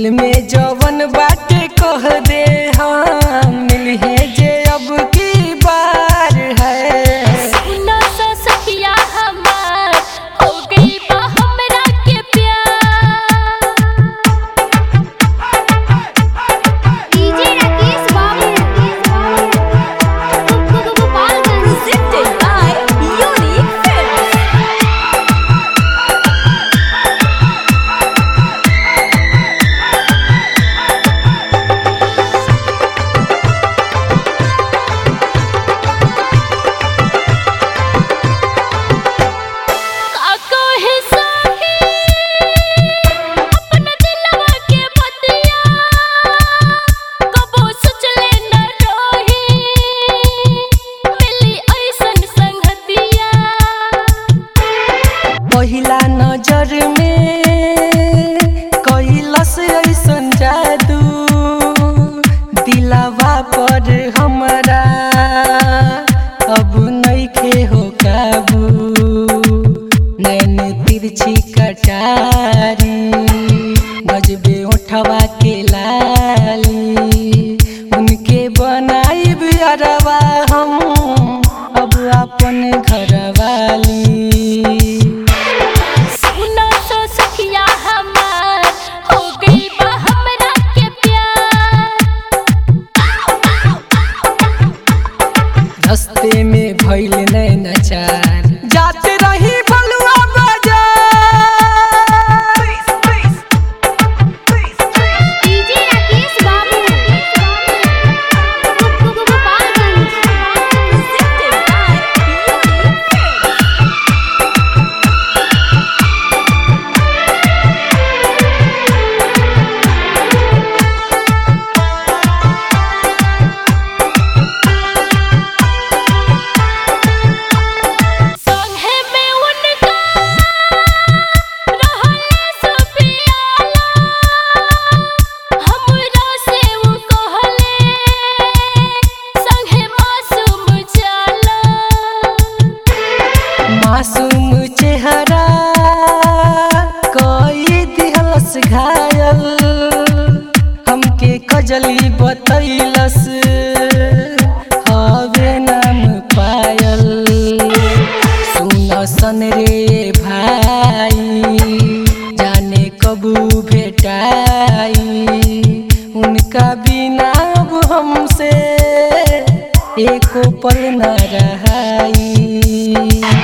दिल में जवन बाटे कह दे हम मिलहे जे अब की बार है सुनो सो सखिया हमार हो गई बा हमरा के प्यार डीजे राकेश बाबू Gopalganj presented by Unique Films. काको है साही अपना दिलवा के बतिया कबो सोचले न रोही मिली ऐसन संगतिया पहिला नजर में कैलस ऐसन जादू दिलावा पर हमरा अब नइखे हो काबू नैन तिरछी कटारी गजबे उठवा के लाली उनके बनाई बियरवा हम अब अपन घरवाली सुनो सो सखिया हमार हो गई बा हमरा के प्यार रस्ते में भइल नैनाचार जाते रही बलुआ बाजार डीजे राकेश बाबू Gopalganj presented by Unique Films. संगे में उनका रहले सुपियाला हमरा से वो कहले संगे मासूम जाला मासूम चेहरा कोई दिहलस घायल हमके कजली बतैलस हवे नाम पायल सुन सन रे भाई जाने कबू भेटाई उनका बिना अब हमसे एको पल न रहाई